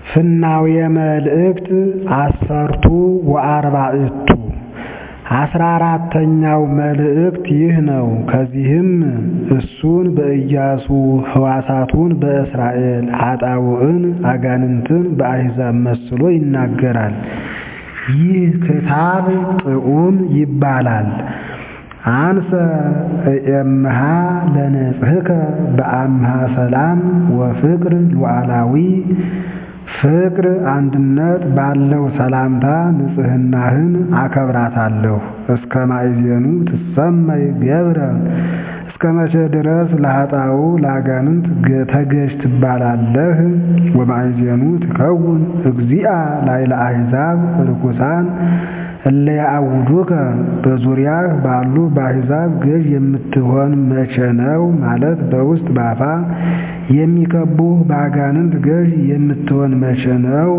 ፍናውየ መልእክት ዐሠርቱ ወአርባዕቱ አስራ አራተኛው መልእክት ይህ ነው። ከዚህም እሱን በኢያሱ ሕዋሳቱን በእስራኤል ኃጣውዕን አጋንንትን በአሕዛብ መስሎ ይናገራል። ይህ ክታብ ጥዑም ይባላል። አንሰ እኤምሃ ለንጽሕከ በአምሃ ሰላም ወፍቅር ሉዓላዊ ፍቅር አንድነት ባለው ሰላምታ ንጽሕናህን አከብራታለሁ። እስከ ማእዜኑ ትሰመይ ገብረ እስከ መቼ ድረስ ለኃጣው ለአጋንንት ተገዥ ትባላለህ? ወማእዜኑ ትከውን እግዚአ ላዕለ አሕዛብ ርኩሳን እለ ያዕውዱከ በዙሪያህ ባሉ በአሕዛብ ገዥ የምትሆን መቼ ነው? ማለት በውስጥ በአፋ የሚከቡህ በአጋንንት ገዥ የምትሆን መቼ ነው?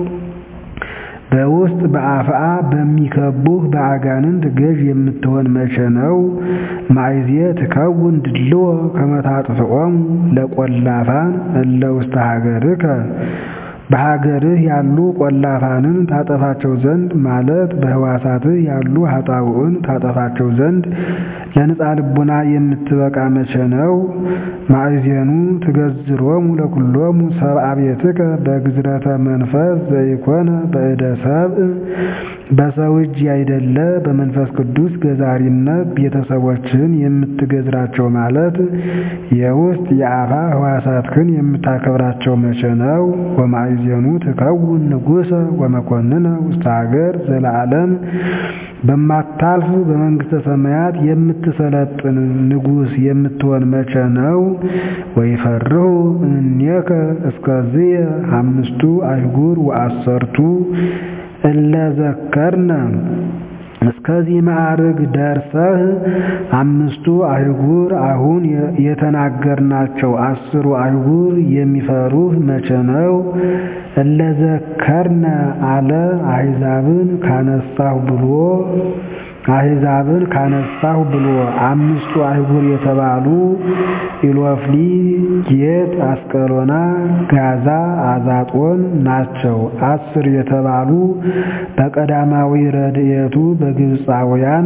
በውስጥ በአፍአ በሚከቡህ በአጋንንት ገዥ የምትሆን መቼ ነው? ማእዜ ትከውን ድልዎ ከመ ታጥፍዖሙ ለቈላፋን እለ ውስተ ሀገርከ በሀገርህ ያሉ ቈላፋንን ታጠፋቸው ዘንድ ማለት በሕዋሳትህ ያሉ ኃጣውዕን ታጠፋቸው ዘንድ ለንጻ ልቡና የምትበቃ መቼ ነው? ማእዜኑ ትገዝሮሙ ለኵሎሙ ሰብአ ቤትከ በግዝረተ መንፈስ ዘኢኮነ በእደ ሰብእ በሰው እጅ ያይደለ በመንፈስ ቅዱስ ገዛሪነት ቤተሰቦችህን የምትገዝራቸው ማለት የውስጥ የአፋ ሕዋሳትህን የምታከብራቸው መቼ ነው? ወማእዜኑ ትከውን ንጉሠ ወመኰንነ ውስተ ሀገር ዘለዓለም በማታልፍ በመንግሥተ ሰማያት የምትሰለጥን ንጉሥ የምትሆን መቼ ነው? ወይፈርሁ እምኔከ እስከዝየ አምስቱ አህጉር ወአሠርቱ እለ ዘከርነ እስከዚህ ማዕርግ ደርሰህ አምስቱ አህጉር አሁን የተናገርናቸው አስሩ አህጉር የሚፈሩህ መቼ ነው? እለ ዘከርነ አለ አሕዛብን ካነሳሁ ብሎ አሕዛብን ካነሳሁ ብሎ አምስቱ አህጉር የተባሉ ኢሎፍሊ፣ ጌት፣ አስቀሎና፣ ጋዛ፣ አዛጦን ናቸው። አስር የተባሉ በቀዳማዊ ረድኤቱ በግብፃውያን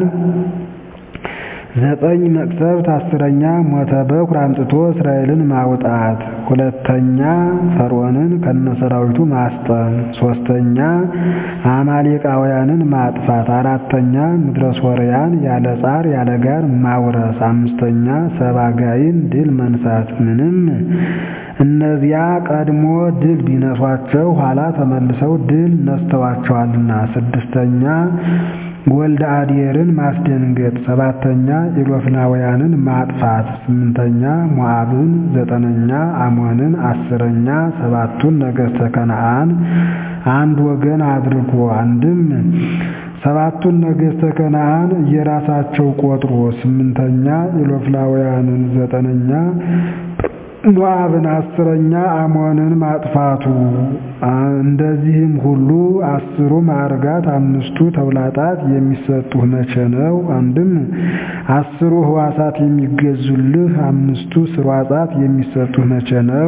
ዘጠኝ መቅሰፍት፣ አስረኛ ሞተ በኩር አምጥቶ እስራኤልን ማውጣት፣ ሁለተኛ ፈርዖንን ከነሰራዊቱ ማስጠን፣ ሶስተኛ አማሌቃውያንን ማጥፋት፣ አራተኛ ምድረ ሶርያን ያለ ጻር ያለ ጋር ማውረስ፣ አምስተኛ ሰባጋይን ድል መንሳት። ምንም እነዚያ ቀድሞ ድል ቢነሷቸው ኋላ ተመልሰው ድል ነስተዋቸዋልና። ስድስተኛ ወልደ አዴርን ማስደንገጥ፣ ሰባተኛ ኢሎፍላውያንን ማጥፋት፣ ስምንተኛ ሞዓብን፣ ዘጠነኛ አሞንን፣ አስረኛ ሰባቱን ነገሥተ ከነዓን አንድ ወገን አድርጎ አንድም ሰባቱን ነገሥተ ከነዓን እየራሳቸው ቆጥሮ ስምንተኛ ኢሎፍላውያንን፣ ዘጠነኛ ሞዓብን፣ አስረኛ አሞንን ማጥፋቱ። እንደዚህም ሁሉ አስሩ ማዕርጋት አምስቱ ተውላጣት የሚሰጡህ መቼ ነው? አንድም አስሩ ሕዋሳት የሚገዙልህ አምስቱ ስርዋጻት የሚሰጡህ መቼ ነው?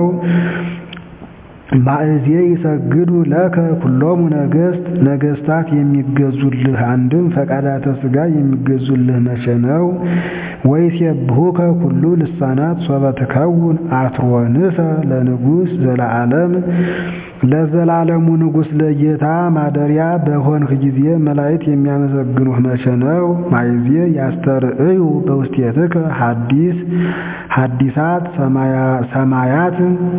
ማእዜ ይሰግዱ ለከ ኩሎሙ ነገሥት ነገሥታት የሚገዙልህ አንድም ፈቃዳተ ሥጋ የሚገዙልህ መቼ ነው? ወይሴብሑከ ኩሉ ልሳናት ሶበ ትከውን አትሮንሰ ለንጉሥ ዘለዓለም ለዘላለሙ ንጉሥ ለጌታ ማደሪያ በሆንህ ጊዜ መላእክት የሚያመሰግኑህ መቼ ነው? ማእዜ ያስተርእዩ በውስቴትከ ሐዲስ ሐዲሳት ሰማያት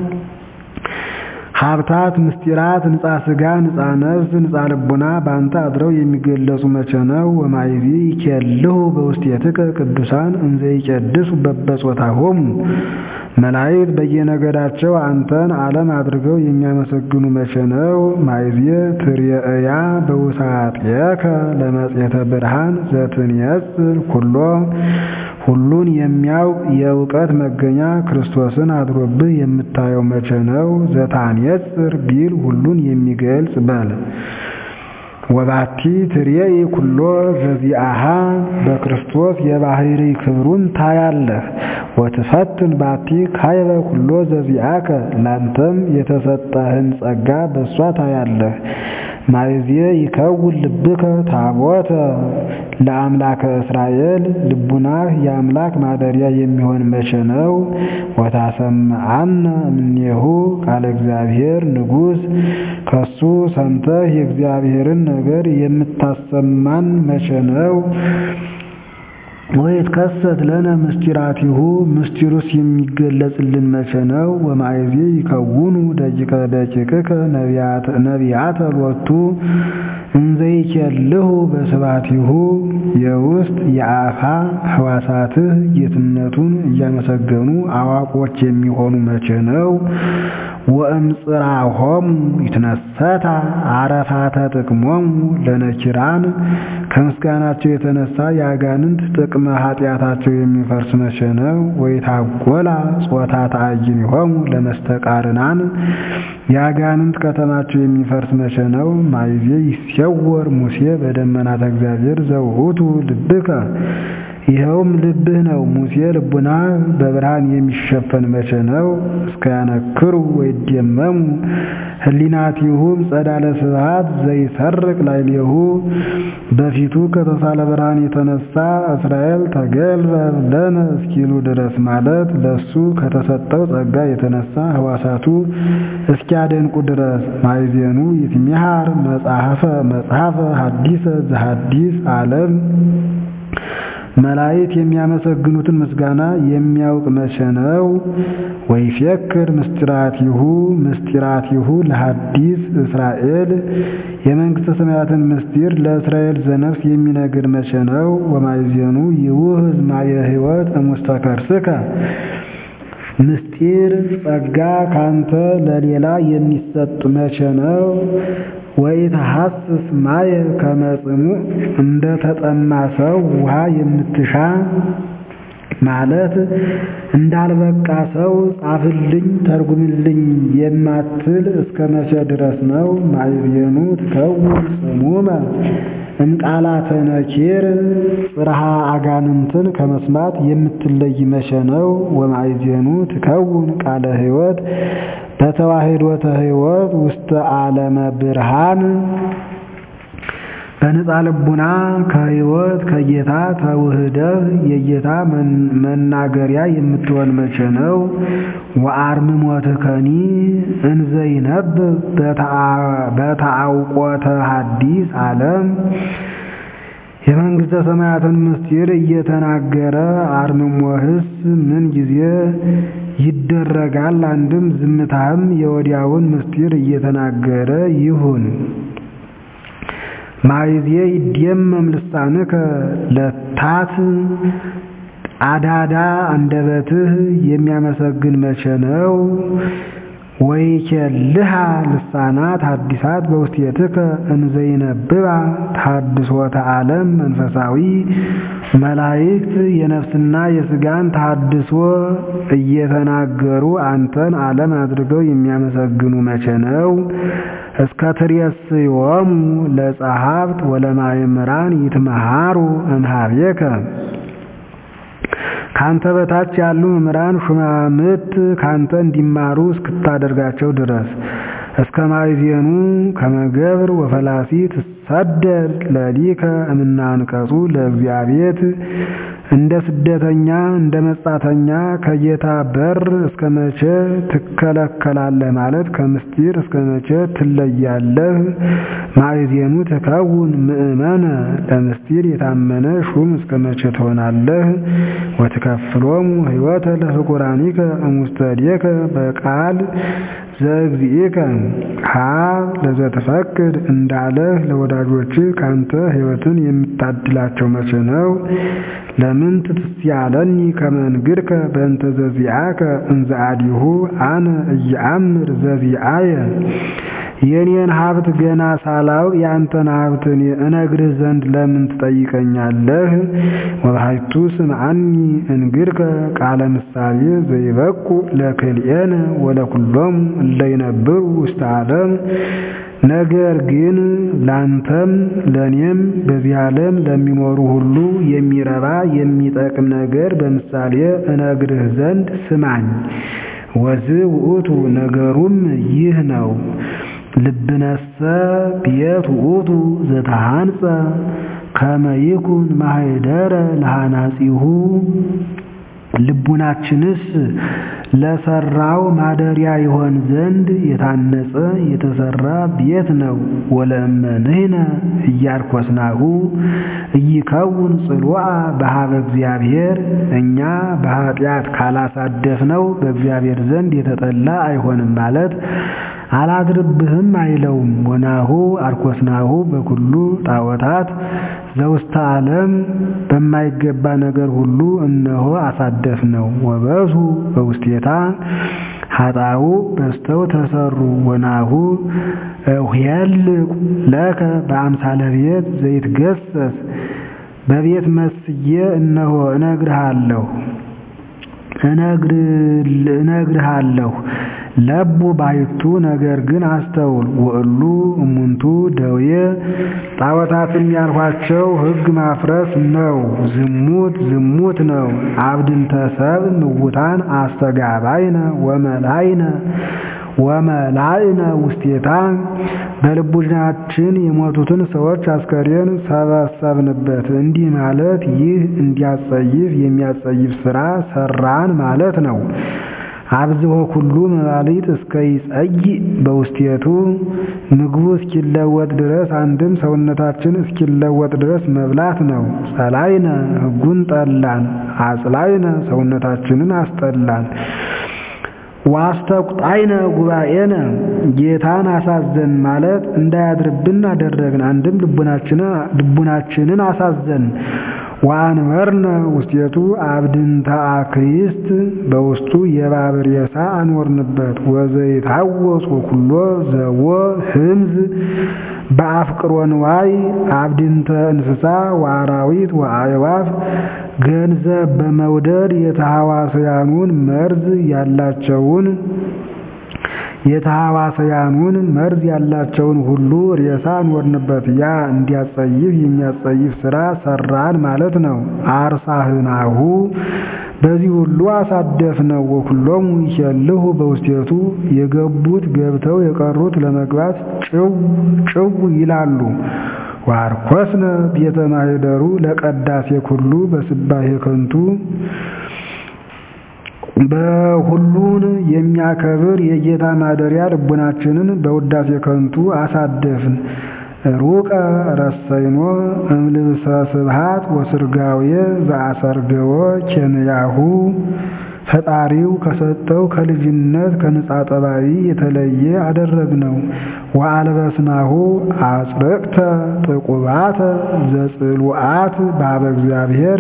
ሀብታት ምስጢራት ንጻ ሥጋ ንጻ ነፍስ ንጻ ልቡና በአንተ አድረው የሚገለጹ መቼ ነው? ወማእዜ ይኬልሁ በውስቴትከ ቅዱሳን እንዘ ይቄድሱ በበጾታሆሙ መላእክት በየነገዳቸው አንተን ዓለም አድርገው የሚያመሰግኑ መቼ ነው? ማእዜ ትርእያ በውሳጤከ ለመጽሔተ ብርሃን ዘትንየጽር ኩሎ ሁሉን የሚያውቅ የእውቀት መገኛ ክርስቶስን አድሮብህ የምታየው መቼ ነው? ዘታንየጽር ቢል ሁሉን የሚገልጽ በል። ወባቲ ትሬኢ ኩሎ ዘዚአሃ በክርስቶስ የባህሪ ክብሩን ታያለህ። ወትፈትን ባቲ ካይበ ኩሎ ዘዚአከ ላንተም የተሰጠህን ጸጋ በእሷ ታያለህ። ማይዜ ይከውን ልብከ ታቦተ ለአምላከ እስራኤል ልቡናህ የአምላክ ማደሪያ የሚሆን መቼ ነው? ወታሰምዐነ እምኔሁ ቃለ እግዚአብሔር ንጉሥ ከሱ ሰምተህ የእግዚአብሔርን ነገር የምታሰማን መቼ ነው? ወይትከሰት ለነ ምስጢራቲሁ ምስጢሩስ የሚገለጽልን መቼ ነው? ወማይዜ ይከውኑ ደቂቀ ደቂቅከ ነቢያተ ሎቱ እንዘይኬልሁ በስባቲሁ የውስጥ የአፋ ሕዋሳትህ ጌትነቱን እያመሰገኑ አዋቆች የሚሆኑ መቼ ነው? ወእምጽራሆሙ ይትነሰታ አረፋተ ጥቅሞሙ ለነኪራን ከምስጋናቸው የተነሳ የአጋንንት ጥቅመ ኃጢአታቸው የሚፈርስ መቼ ነው? ወይታጎላ ጾታ ተአይኒሆሙ ለመስተቃርናን የአጋንንት ከተማቸው የሚፈርስ መቼ ነው? ማይዜ ይሴወር ሙሴ በደመናተ እግዚአብሔር ዘውእቱ ልብከ ይኸውም ልብህ ነው። ሙሴ ልቡና በብርሃን የሚሸፈን መቼ ነው? እስከያነክሩ ወይደመሙ ህሊናቲሁም ጸዳለ ስብሐት ዘይሰርቅ ላዕሌሁ በፊቱ ከተሳለ ብርሃን የተነሳ እስራኤል ተገልበ ለነ እስኪሉ ድረስ ማለት ለሱ ከተሰጠው ጸጋ የተነሳ ህዋሳቱ እስኪያደንቁ ድረስ ማይዜኑ ይትሚሃር መጽሐፈ መጽሐፈ ሐዲሰ ዘሐዲስ ዓለም መላእክት የሚያመሰግኑትን ምስጋና የሚያውቅ መቼ ነው? ወይፌክር ምስጢራቲሁ ምስጢራቲሁ ለሐዲስ እስራኤል የመንግሥተ ሰማያትን ምስጢር ለእስራኤል ዘነፍስ የሚነግር መቼ ነው? ወማይዜኑ ይውህዝ ማየ ሕይወት እሙስተ ከርስከ ምስጢር ጸጋ ካንተ ለሌላ የሚሰጥ መቼ ነው? ወኢትሐስስ ማየ ከመጽሙ እንደ ተጠማ ሰው ውሃ የምትሻ ማለት እንዳልበቃ ሰው ጻፍልኝ ተርጉምልኝ የማትል እስከ መቼ ድረስ ነው? ማይዜኑ ትከውን ጽሙመ እምቃላተ ነኪር ጽርሃ አጋንንትን ከመስማት የምትለይ መቼ ነው? ወማይዜኑ ትከውን ቃለ ሕይወት በተዋሕዶተ ሕይወት ውስተ ዓለመ ብርሃን በነፃ ልቡና ከሕይወት ከጌታ ተውህደህ የጌታ መናገሪያ የምትሆን መቼ ነው? ወአርምሞትከኒ እንዘይነብብ በተአውቆተ ሐዲስ ዓለም የመንግሥተ ሰማያትን ምስጢር እየተናገረ አርምሞህስ ምን ጊዜ ይደረጋል? አንድም ዝምታህም የወዲያውን ምስጢር እየተናገረ ይሁን። ማይዜ ይደመም ልሳንከ ለታት አዳዳ አንደበትህ የሚያመሰግን መቼ ነው? ወይኬልሃ ልሳናት ሐዲሳት በውስቴትከ እንዘይነብባ ተሐድሶተ ዓለም መንፈሳዊ መላእክት የነፍስና የሥጋን ተሐድሶ እየተናገሩ አንተን ዓለም አድርገው የሚያመሰግኑ መቼ ነው? እስከ ትሬስዮሙ ለጸሐፍት ወለማእምራን ይትመሃሩ እምኀቤከ ካንተ በታች ያሉ መምህራን ሹማምት ካንተ እንዲማሩ እስክታደርጋቸው ድረስ እስከ ማይዜኑ ከመገብር ወፈላሲ ትሰደድ ለሊከ እምናንቀጹ ለእግዚአብሔር እንደ ስደተኛ እንደ መጻተኛ ከጌታ በር እስከ መቼ ትከለከላለህ? ማለት ከምስጢር እስከ መቼ ትለያለህ? ማእዜኑ ትከውን ምእመነ ለምስጢር የታመነ ሹም እስከ መቼ ትሆናለህ? ወትከፍሎሙ ሕይወተ ለፍቁራኒከ እሙስተዴከ በቃል ዘእግዚእከ ሀብ ለዘትፈቅድ እንዳለህ ለወዳጆች ካንተ ሕይወትን የምታድላቸው መቼ ነው? ለምን ትትስያለኒ ከመንግርከ በእንተ ዘዚአከ እንዘ አዲሁ አነ እየአምር ዘዚአየ የኔን ሀብት ገና ሳላውቅ የአንተን ሀብት እነግርህ ዘንድ ለምን ትጠይቀኛለህ? ወባሕቱ ስምዐኒ እንግርከ ቃለ ምሳሌ ዘይበቁ ለክልኤነ ወለኩሎሙ እለ ይነብሩ ውስተ ዓለም። ነገር ግን ላንተም ለእኔም በዚህ ዓለም ለሚኖሩ ሁሉ የሚረባ የሚጠቅም ነገር በምሳሌ እነግርህ ዘንድ ስማኝ። ወዝ ውእቱ ነገሩም ይህ ነው። ልብነሰ ቤት ውእቱ ዘተሃንጸ ከመ ይኩን ማኅደረ ለሐናጺሁ ልቡናችንስ ለሰራው ማደሪያ ይሆን ዘንድ የታነጸ የተሰራ ቤት ነው። ወለእመንህነ እያርኮስናሁ እይከውን ጽልዋ በሀበ እግዚአብሔር እኛ በኃጢአት ካላሳደፍነው በእግዚአብሔር ዘንድ የተጠላ አይሆንም ማለት አላድርብህም አይለውም። ወናሁ አርኮስናሁ በኩሉ ጣዖታት ዘውስተ ዓለም በማይገባ ነገር ሁሉ እነሆ አሳደፍ ነው። ወበሱ በውስቴታ ኃጣው በስተው ተሰሩ። ወናሁ እኄልቅ ለከ በአምሳለ ቤት ዘይትገሰስ በቤት መስዬ እነሆ እነግርሃለሁ እነግርሃለሁ ለቡ ባሕቱ ነገር ግን አስተውል። ወእሉ እሙንቱ ደዌ ጣዖታትም ያልኋቸው ሕግ ማፍረስ ነው። ዝሙት ዝሙት ነው። አብድንተ ሰብእ ምውታን አስተጋባይነ ወመላይነ ወመላይነ ውስቴታ በልቡናችን የሞቱትን ሰዎች አስከሬን ሰበሰብንበት። እንዲህ ማለት ይህ እንዲያጸይፍ የሚያጸይፍ ሥራ ሰራን ማለት ነው። አብዝሆ ኩሉ መባሊት እስከ ይጸይእ በውስቴቱ ምግቡ እስኪለወጥ ድረስ አንድም ሰውነታችን እስኪለወጥ ድረስ መብላት ነው። ጸላይነ ሕጉን ጠላን፣ አጽላይነ ሰውነታችንን አስጠላን። ዋስተቁጣይነ ጉባኤነ ጌታን አሳዘን ማለት እንዳያድርብን አደረግን። አንድም ልቡናችንን አሳዘን። ወአንበርነ ውስቴቱ አብድንተ አክይስት በውስጡ የእባብ ሬሳ አኖርንበት። ወዘይታወጽ ኩሎ ዘቦ ህምዝ በአፍቅሮ ንዋይ አብድንተ እንስሳ ወአራዊት ወአዕዋፍ ገንዘብ በመውደድ የተሐዋስያኑን መርዝ ያላቸውን የተሐዋስያኑን መርዝ ያላቸውን ሁሉ ሬሳ አኖርንበት። ያ እንዲያጸይፍ የሚያጸይፍ ሥራ ሰራን ማለት ነው። አርሳህናሁ በዚህ ሁሉ አሳደፍነው። ወኩሎሙ ይሸልሁ በውስቴቱ የገቡት ገብተው የቀሩት ለመግባት ጭው ጭው ይላሉ። ዋርኮስነ ቤተ ማኅደሩ ለቀዳሴ ኩሉ በስባሄ ከንቱ በሁሉን የሚያከብር የጌታ ማደሪያ ልቡናችንን በውዳሴ ከንቱ አሳደፍን። ሩቀ ረሰይኖ እምልብሰ ስብሃት ወስርጋዌ ዘአሰርገወ ኬንያሁ ፈጣሪው ከሰጠው ከልጅነት ከንጻ ጠባይ የተለየ አደረግነው። ወአልበስናሁ አጽርቅተ ጥቁባተ ዘጽሉአት ባበ እግዚአብሔር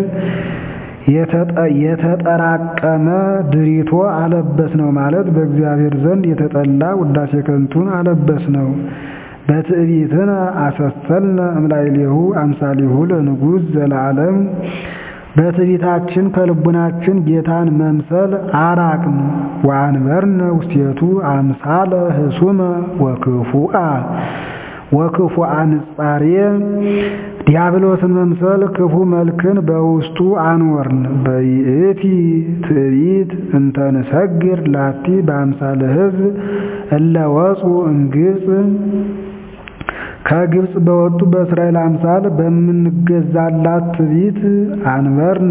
የተጠራቀመ ድሪቶ አለበስ ነው ማለት በእግዚአብሔር ዘንድ የተጠላ ውዳሴ ከንቱን አለበስ ነው። በትዕቢትነ አሰሰልነ እምላይሌሁ አምሳሊሁ ለንጉሥ ዘለዓለም በትዕቢታችን ከልቡናችን ጌታን መምሰል አራቅን። ወአንበርነ ውስቴቱ አምሳለ ህሱመ ወክፉአ ወክፉአ ንጻሬ ዲያብሎስን መምሰል ክፉ መልክን በውስጡ አኖርን። በይእቲ ትዕቢት እንተ ንሰግር ላቲ በአምሳለ ሕዝብ እለ ወፁ እምግብፅ ከግብፅ በወጡ በእስራኤል አምሳል በምንገዛላት ትዕቢት አንበርነ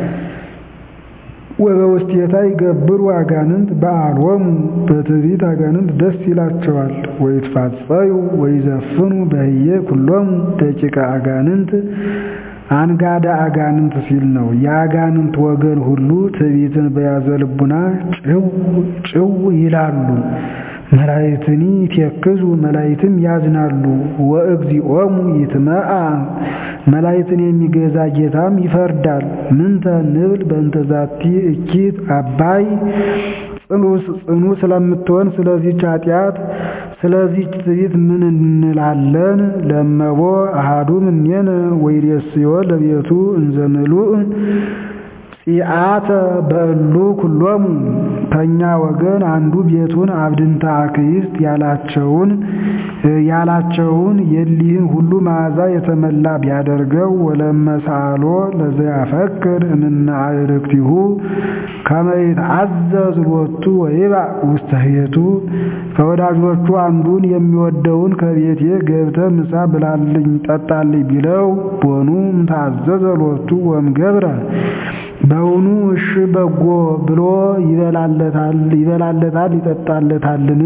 ወበውስቴታ ይገብሩ አጋንንት በአልወሙ በትዕቢት አጋንንት ደስ ይላቸዋል። ወይትፋጸዩ ወይዘፍኑ በህየ ኩሎሙ ደቂቀ አጋንንት አንጋደ አጋንንት ሲል ነው። የአጋንንት ወገን ሁሉ ትዕቢትን በያዘ ልቡና ጭው ጭው ይላሉ። መላእክትኒ ይትየክዙ መላእክትም ያዝናሉ። ወእግዚኦሙ ይትመአ መላእክትን የሚገዛ ጌታም ይፈርዳል። ምንተ ንብል በእንተ ዛቲ እኪት አባይ ጽኑ ስለምትሆን ስለዚህች ኃጢአት ስለዚህ ትዕቢት ምን እንላለን? ለመቦ አሃዱ እምኔነ ወይሬስዮ ለቤቱ እንዘ ምሉእ ጺአተ በእሉ ኩሎሙ ከእኛ ወገን አንዱ ቤቱን አብድንታ አክይስት ያላቸውን ያላቸውን የሊህን ሁሉ መዓዛ የተመላ ቢያደርገው ወለመሳሎ ለዘያፈክር እምነ አዕርክቲሁ ከመ ይትዓዘዝ ሎቱ ወይባእ ውስተ ቤቱ ከወዳጆቹ አንዱን የሚወደውን ከቤቴ ገብተህ ምሳ ብላልኝ ጠጣልኝ ቢለው ቦኑ እምታዘዘ ሎቱ ወእምገብረ በውኑ እሺ በጎ ብሎ ይበላለታል ይበላለታል ይጠጣለታልን?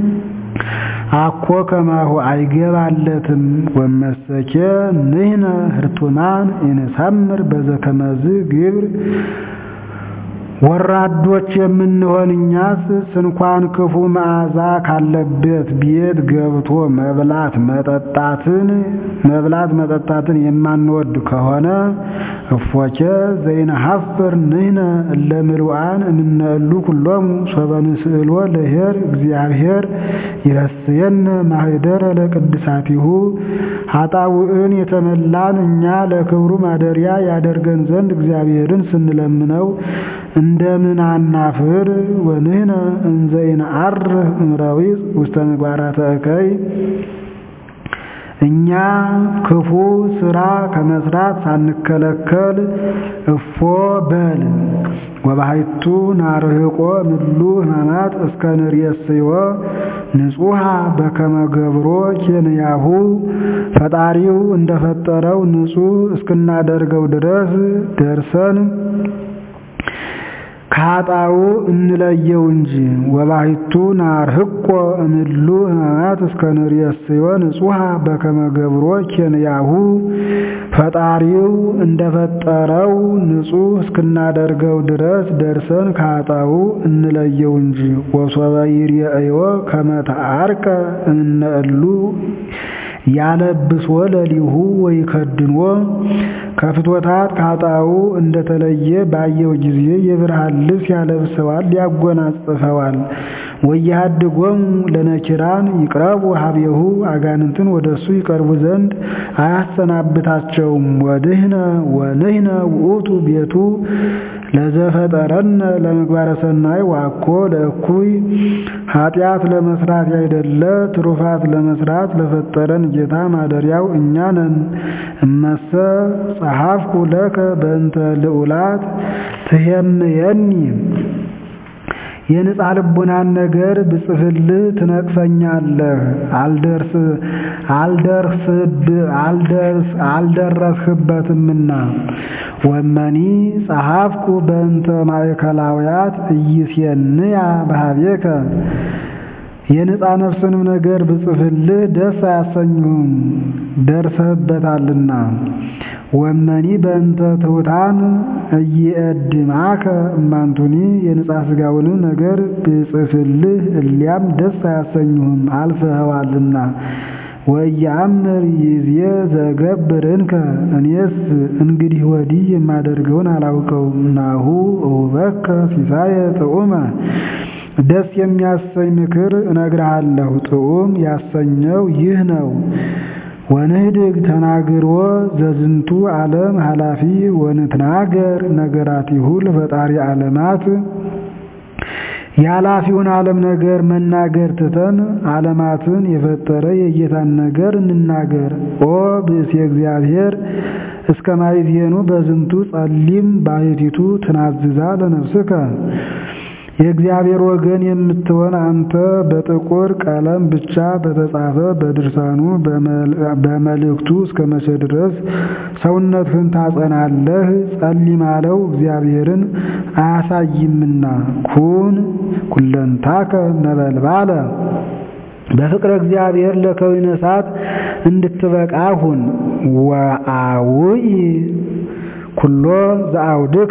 አኮ ከማሁ አይገባለትም። ወመሰኬ ንሕነ ህርቱማን ኢንሰምር በዘከመዝ ግብር ወራዶች የምንሆን እኛስ ስንኳን ክፉ መዓዛ ካለበት ቤት ገብቶ መብላት መጠጣትን መብላት መጠጣትን የማንወድ ከሆነ እፎኬ ዘይነሐፍር ንሕነ እለ ምሉዓን እምነ እሉ ኩሎሙ ሶበ ንስእሎ ለኄር እግዚአብሔር ይረስየነ ማኅደረ ለቅድሳቲሁ ኃጣውዕን የተመላን እኛ ለክብሩ ማደሪያ ያደርገን ዘንድ እግዚአብሔርን ስንለምነው እንደምን አናፍር? ወንሕነ እንዘ ይንዐርህ እምረዊፅ ውስተ ምግባራተ እከይ እኛ ክፉ ስራ ከመስራት ሳንከለከል እፎ በል ወባሕቱ ናርህቆ ምሉ ሕማማት እስከ ንርእየስዮ ንጹሐ በከመ ገብሮ ኬንያሁ ፈጣሪው እንደፈጠረው ንጹሕ እስክናደርገው ድረስ ደርሰን ከኃጣው እንለየው እንጂ ወባሕቱ ናርህቆ እምሉ ሕማማት እስከ ንርእየስዮ ንጹሐ በከመ ገብሮ ኬንያሁ ፈጣሪው እንደፈጠረው ንጹሕ እስክናደርገው ድረስ ደርሰን ከኃጣው እንለየው እንጂ ወሶበ ይርአዮ ከመ ተዐርቀ እምነ እሉ ያለብሶ ለሊሁ ወይ ከድንዎ ከፍቶታት ከኃጣው እንደተለየ ባየው ጊዜ የብርሃን ልብስ ያለብሰዋል ያጎናጽፈዋል። ወያድጎሙ ለነኪራን ይቅረቡ ሀቤሁ አጋንንትን ወደሱ ይቀርቡ ዘንድ አያሰናብታቸውም። ወድህነ ወንህነ ውእቱ ቤቱ ለዘፈጠረነ ለምግባረ ሰናይ ዋኮ ለእኩይ ኃጢአት ለመስራት ያይደለ ትሩፋት ለመስራት ለፈጠረን ጌታ ማደሪያው እኛ ነን። እመሰ ጸሐፍኩ ለከ በእንተ ልዑላት ትሄምየኒ የንጻ ልቡናን ነገር ብጽፍልህ ትነቅፈኛለህ። አልደረስህበትምና ወመኒ ጸሐፍኩ በእንተ ማእከላውያት ኢይሴንያ በኀቤከ የንጻ ነፍስንም ነገር ብጽፍልህ ደስ አያሰኙህም ደርሰህበታልና። ወመኒ በእንተ ትሑታን እይእድማከ እማንቱኒ የንጻ ሥጋውንም ነገር ብጽፍልህ እሊያም ደስ አያሰኙህም አልፈኸዋልና። ወኢየአምር ይዜ ዘገብርንከ እኔስ እንግዲህ ወዲህ የማደርገውን አላውቀውም። ናሁ እሁበከ ሲሳየ ጥዑመ ደስ የሚያሰኝ ምክር እነግርሃለሁ። ጥዑም ያሰኘው ይህ ነው። ወንህድግ ተናግሮ ዘዝንቱ ዓለም ኃላፊ ወንትናገር ነገራቲሁ ለፈጣሪ ዓለማት የኃላፊውን ዓለም ነገር መናገር ትተን ዓለማትን የፈጠረ የጌታን ነገር እንናገር። ኦ ብእሴ እግዚአብሔር እስከ ማይዜኑ በዝንቱ ጸሊም ባሕቲቱ ትናዝዛ ለነፍስከ የእግዚአብሔር ወገን የምትሆን አንተ በጥቁር ቀለም ብቻ በተጻፈ በድርሳኑ በመልእክቱ እስከ መቼ ድረስ ሰውነትህን ታጸናለህ? ጸሊም አለው እግዚአብሔርን አያሳይምና። ኩን ኩለንታከ ነበልባለ በፍቅረ እግዚአብሔር ለከዊነ እሳት እንድትበቃ ሁን። ወአውኢ ኩሎ ዘአውድከ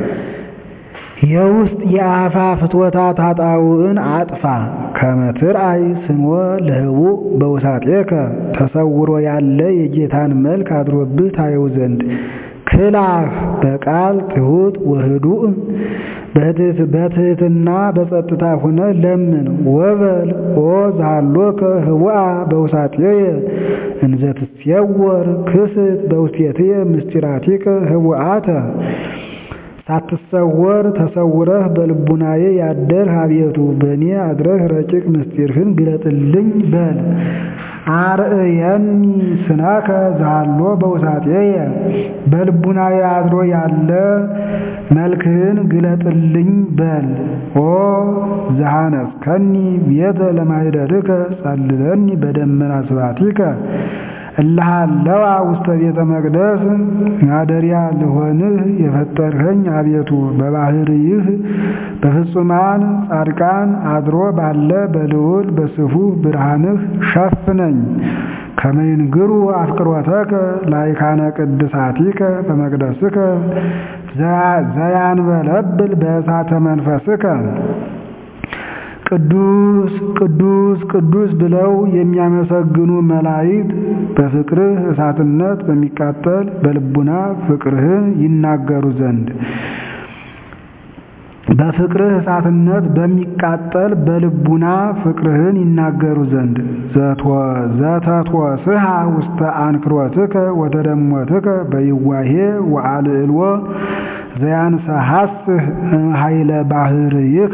የውስጥ የአፋ ፍትወታት ኃጣውዕን አጥፋ። ከመትርአይ ስንወ ለህቡእ በውሳጤከ ተሰውሮ ያለ የጌታን መልክ አድሮብህ ታየው ዘንድ ክላፍ በቃል ትሑት ወህዱእ በትሕትና በጸጥታ ሁነ ለምን ወበል ኦ ዛሎከ ህቡአ በውሳጤየ እንዘ ትሴወር ክስት በውስቴትየ ምስጢራቲከ ህቡአተ ሳትሰወር ተሰውረህ በልቡናዬ ያደርህ አቤቱ በእኔ አድረህ ረቂቅ ምስጢርህን ግለጥልኝ በል። አርእየኒ ስነከ ዛሎ በውሳጤየ በልቡናዬ አድሮ ያለ መልክህን ግለጥልኝ በል። ኦ ዘሐነጽከኒ ቤተ ለማኅደርከ ጸልለኒ በደመና ስባቲከ እልሃለዋ ውስተ ቤተ መቅደስ ማደሪያ ልሆንህ የፈጠርኸኝ አቤቱ በባህርይህ በፍጹማን ጻድቃን አድሮ ባለ በልዑል በስፉህ ብርሃንህ ሸፍነኝ። ከመይንግሩ አፍቅሮተከ ላይካነ ቅድሳቲከ በመቅደስከ ዘያንበለብል በእሳተ መንፈስከ ቅዱስ ቅዱስ ቅዱስ ብለው የሚያመሰግኑ መላእክት በፍቅርህ እሳትነት በሚቃጠል በልቡና ፍቅርህን ይናገሩ ዘንድ በፍቅርህ እሳትነት በሚቃጠል በልቡና ፍቅርህን ይናገሩ ዘንድ ዘተትወስሃ ውስተ አንክሮትከ ወተደሞትከ በይዋሄ ወአልዕልዎ ዘያንሰሐስህ ኃይለ ባህርይከ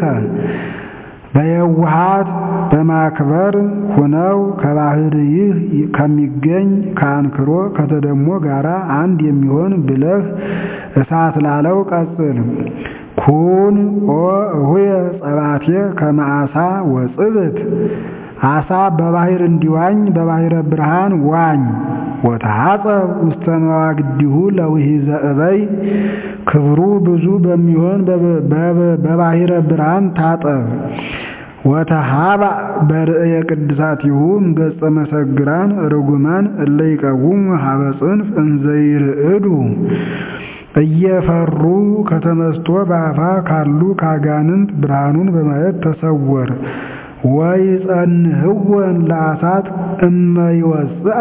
በየውሃት በማክበር ሁነው ከባህርይህ ከሚገኝ ከአንክሮ ከተደሞ ጋራ አንድ የሚሆን ብለህ እሳት ላለው ቀጽል። ኩን ኦ እሁየ ጸባቴ ከመዓሳ ወጽብት አሳ በባህር እንዲዋኝ በባህረ ብርሃን ዋኝ። ወተሐጸብ ውስተ መዋግዲሁ ለውሂዘ እበይ ክብሩ ብዙ በሚሆን በባህረ ብርሃን ታጠብ። ወተሃባ በርእየ ቅድሳቲሁ እምገጸ መሰግራን ርጉማን እለ ይቀውሙ ሀበ ጽንፍ እንዘይርዕዱ እየፈሩ ከተመስጦ በአፋ ካሉ ካጋንንት ብርሃኑን በማየት ተሰወር። ወይ ጸንህወን ለአሳት እመይወፅአ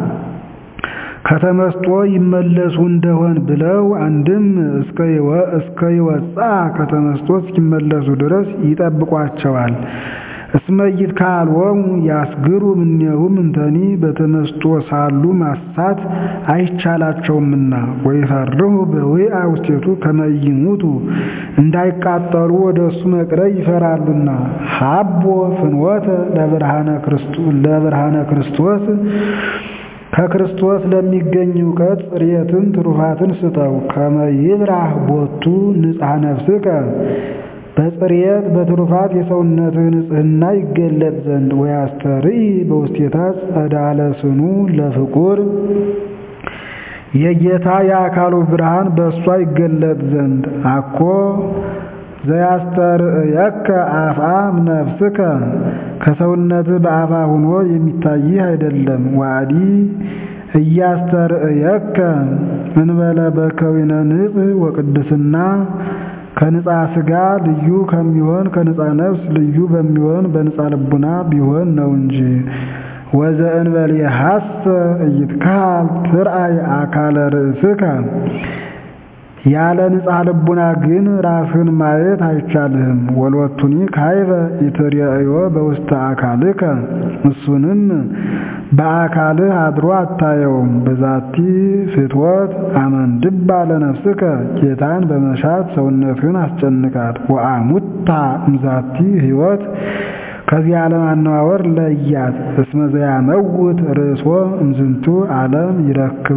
ከተመስጦ ይመለሱ እንደሆን ብለው አንድም እስከ ይወፅአ ከተመስጦ እስኪመለሱ ድረስ ይጠብቋቸዋል። እስመይት ካልወሙ ያስግሩ እምኔሁም እንተኒ በተመስጦ ሳሉ ማሳት አይቻላቸውምና ወይፈርሁ በውአ ውስቴቱ ከመይሙቱ እንዳይቃጠሉ ወደ እሱ መቅረብ ይፈራሉና። ሀቦ ፍኖተ ለብርሃነ ክርስቶስ ከክርስቶስ ለሚገኝ እውቀት ጽርየትን ትሩፋትን ስጠው። ከመይብራህ ቦቱ ንጽሐ ነፍስከ በጽርየት በትሩፋት የሰውነትህ ንጽሕና ይገለጥ ዘንድ ወያስተርኢ በውስቴታ ጸዳለ ስኑ ለፍቁር የጌታ የአካሉ ብርሃን በእሷ ይገለጥ ዘንድ አኮ ዘያስተርእየከ አፍአም ነፍስከ ከሰውነትህ በአፋ ሆኖ የሚታይህ አይደለም። ዋዲ እያስተርእየከ እንበለ በከዊነ ንጽሕ ወቅድስና ከንጻ ሥጋ ልዩ ከሚሆን ከንጻ ነፍስ ልዩ በሚሆን በንጻ ልቡና ቢሆን ነው እንጂ። ወዘእንበል የሐሰ እይትካል ትርአይ አካለ ርእስከ ያለ ንጻ ልቡና ግን ራስህን ማየት አይቻልህም። ወሎቱኒ ካይበ ኢትርእዮ በውስተ አካልከ እሱንም በአካልህ አድሮ አታየውም። በዛቲ ፍትወት አመንድባ ለነፍስከ ጌታን በመሻት ሰውነትህን አስጨንቃት። ወአሙታ እምዛቲ ሕይወት ከዚህ ዓለም አነዋወር ለያት። እስመ ዘያመውት ርእሶ እምዝንቱ ዓለም ይረክባ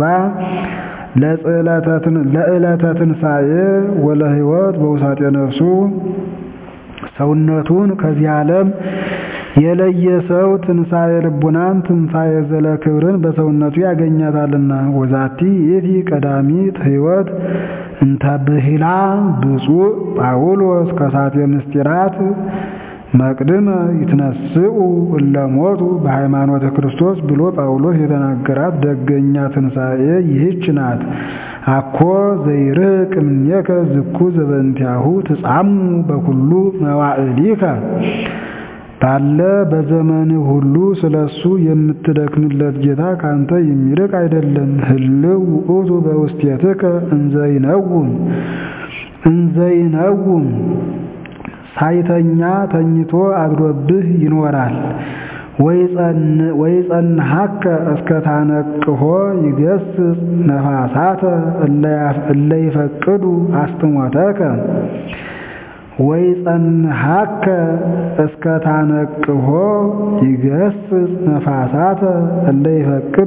ለዕለተ ትንሣኤ ወለሕይወት በውሳጤ ነፍሱ ሰውነቱን ከዚህ ዓለም የለየ ሰው ትንሣኤ ልቡናን ትንሣኤ ዘለ ክብርን በሰውነቱ ያገኛታልና። ወዛቲ ይእቲ ቀዳሚት ሕይወት እንተ ብሂላ ብፁዕ ጳውሎስ ከሳቴ ምስጢራት መቅድመ ይትነስኡ እለሞቱ በሃይማኖተ ክርስቶስ ብሎ ጳውሎስ የተናገራት ደገኛ ትንሣኤ ይህች ናት። አኮ ዘይርቅ እምኔከ ዝኩ ዘበንቲያሁ ትጻሙ በኩሉ መዋዕሊከ ባለ በዘመንህ ሁሉ ስለ እሱ የምትደክምለት ጌታ ካንተ የሚርቅ አይደለም። ህልው ውእቱ በውስቴትከ እንዘይነውም እንዘይነውም ሳይተኛ ተኝቶ አድሮብህ ይኖራል። ወይጸንሐከ እስከ ታነቅሆ ይገስጽ ነፋሳተ እለ ይፈቅዱ አስጥሞተከ ወይጸንሐከ እስከ ታነቅሆ ይገስጽ ነፋሳተ እለ ይፈቅዱ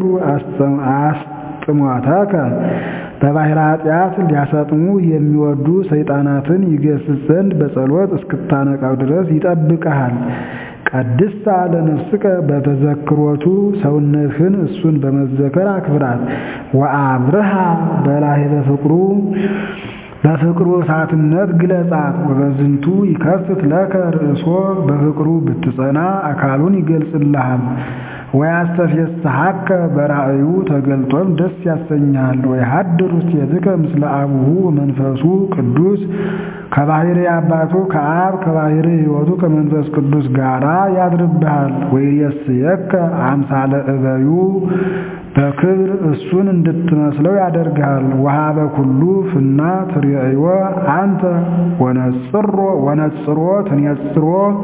አስጥሞተከ በባሕረ ኃጢአት ሊያሰጥሙ የሚወዱ ሰይጣናትን ይገስጽ ዘንድ በጸሎት እስክታነቃው ድረስ ይጠብቅሃል። ቀድስታ ለነፍስከ በተዘክሮቱ ሰውነትህን እሱን በመዘከር አክብራት። ወአብርሃ በላሄ በፍቅሩ በፍቅሩ እሳትነት ግለጻት። ወበዝንቱ ይከፍት ለከ ርእሶ በፍቅሩ ብትጸና አካሉን ይገልጽልሃል። ወያስተፌስሐከ በራእዩ ተገልጦም ደስ ያሰኝሃል። ወይሃድር ውስቴትከ ምስለ አቡሁ መንፈሱ ቅዱስ ከባሕሪ አባቱ ከአብ ከባሕሪ ሕይወቱ ከመንፈስ ቅዱስ ጋራ ያድርብሃል። ወይሬስየከ አምሳለ እበዩ በክብር እሱን እንድትመስለው ያደርግሃል። ወሀበ ኩሉ ፍና ትርእዮ አንተ ወነጽሮ ወነጽሮ ትኔጽሮ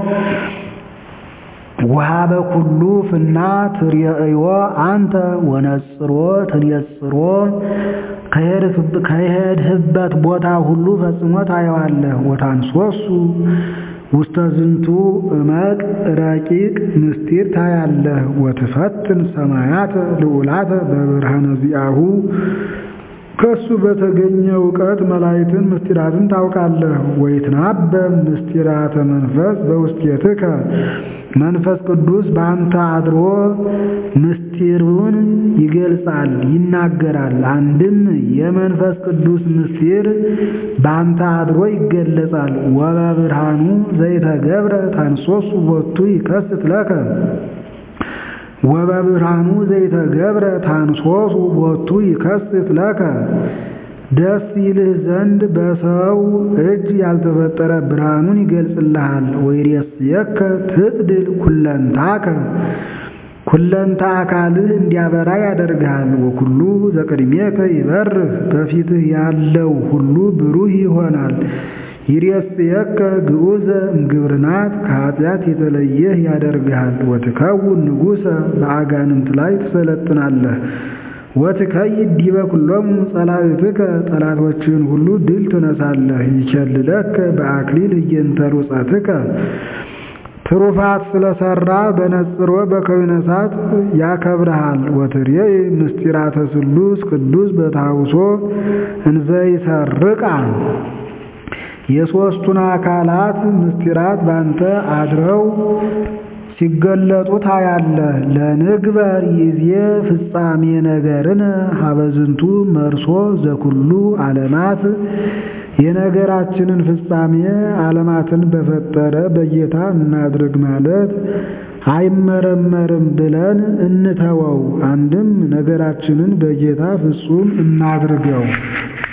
ወሀበ ኩሉ ፍና ትርእዮ አንተ ወነጽሮ ትኔጽሮ ከሄድህበት ቦታ ሁሉ ፈጽሞ ታየዋለህ። ወታንሶሱ ውስተ ዝንቱ እመቅ ረቂቅ ምስጢር ታያለህ። ወትፈትን ሰማያት ልዑላተ በብርሃነ ዚአሁ ከእሱ በተገኘ እውቀት መላእክትን ምስጢራትን ታውቃለህ። ወይትናበብ ምስጢራተ መንፈስ በውስቴትከ መንፈስ ቅዱስ በአንተ አድሮ ምስጢሩን ይገልጻል ይናገራል። አንድም የመንፈስ ቅዱስ ምስጢር በአንተ አድሮ ይገለጻል። ወበብርሃኑ ዘይተገብረ ታንሶሱ ቦቱ ይከስት ለከ ወበብርሃኑ ዘይተገብረ ታንሶሱ ቦቱ ይከስት ለከ ደስ ይልህ ዘንድ በሰው እጅ ያልተፈጠረ ብርሃኑን ይገልጽልሃል። ወይሬስየከ ትጽድል ኩለንታከ ኩለንታ አካልህ እንዲያበራ ያደርግሃል። ወኩሉ ዘቅድሜከ ይበርህ በፊትህ ያለው ሁሉ ብሩህ ይሆናል። ይሬስየከ ግዑዘ እምግብርናት ከኃጢአት የተለየህ ያደርግሃል። ወትከውን ንጉሠ በአጋንንት ላይ ትሰለጥናለህ። ወትከይድ ዲበ ኩሎሙ ጸላእትከ ጠላቶችን ሁሉ ድል ትነሳለህ። ይቸልለከ በአክሊል እየንተ ሩጸትከ ትሩፋት ስለሰራ በነጽሮ በከዊነ እሳት ያከብረሃል። ወትሬይ ምስጢራተ ስሉስ ቅዱስ በታውሶ እንዘይሰርቃ የሦስቱን አካላት ምስጢራት ባንተ አድረው ሲገለጡ ታያለህ። ለንግበር ይዜ ፍጻሜ ነገርን ሀበዝንቱ መርሶ ዘኩሉ ዓለማት የነገራችንን ፍጻሜ ዓለማትን በፈጠረ በጌታ እናድርግ ማለት አይመረመርም ብለን እንተወው። አንድም ነገራችንን በጌታ ፍጹም እናድርገው።